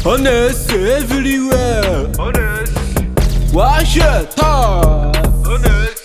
Honest everywhere Honest, Wash your tar honest,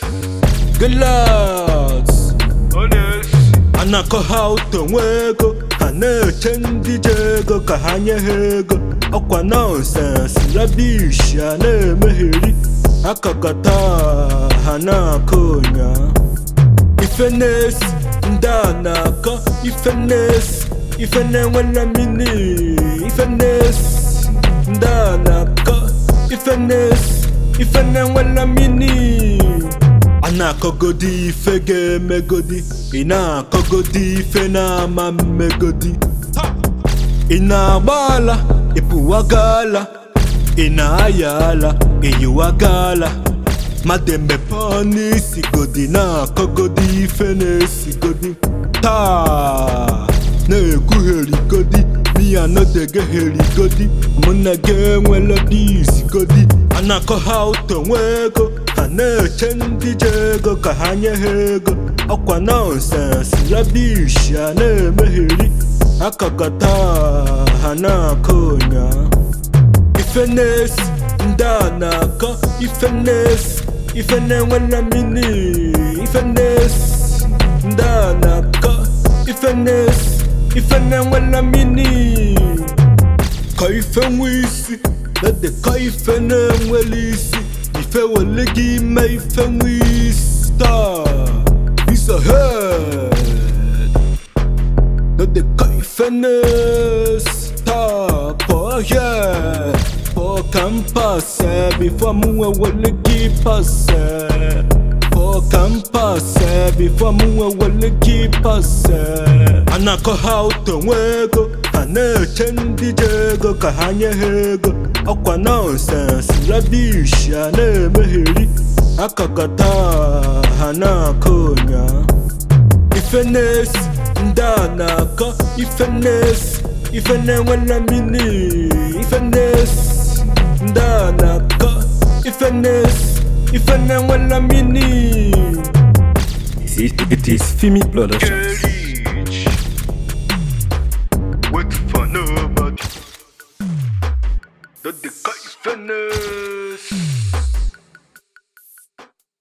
Glass honest, a na-akọ ha ụtọ nwe ego ha na-eche ndị ji ego ka ha nye ha ego ọkwa nọnsens rabish a na-emegheri akakọta ha na-akọ ụnya ife na-esi ndị a na-akọ ife na-esi ife na-enwela mini ife na-esi ndị a na-akọ ife na-esi ife na-enwela mini a na-akọgodi ife ga-emegodi ị na-akọgodi ife na-ama mmegodi ị na-agba ala ịpụwaga ala ị na-aya ala ịyiwaga ala mmadụ emepe ọnụ isigodi na-akọgodi ife na-esigodi taa na-ekwugherigodi miya nọdegegherigodi mụ na gị enwela disigodi a na-akọ ha ụtọ nwe ego ha na-eche ndị ji ego ka ha nye ha ego ọkwa nọnsens rabish a na-emegheri akakọta ha na-akọ ụnya ife na-esi ndị a na-akọ ife na-esi ife na-enwela mini ife na-esi ndị a na-akọ ife na-esi ife na-enwela mini kọ ife nwe isi dede kọ ife na-enwela isi ife wele gị ime ife nwe isi taa is a head dede kọ ife na-esi taa pụọ here pụọ ka m pase bifo m nwe wele gị pase pụọ ka m pase bifo m nwe wele gị pase a na-akọ ha ụtọ nwe ego ha na-eche ndị ji ego ka ha nye ha ego ọkwa nọnsens rabish a na-emegheri akakọta ha na-akọ ụnya ife na-esi ndị a na-akọ ife na-esi ife na-enwela mini ife na-esi ndị a na-akọ ife na-esi ife na-enwela mini It is Fimi Production. Kelly,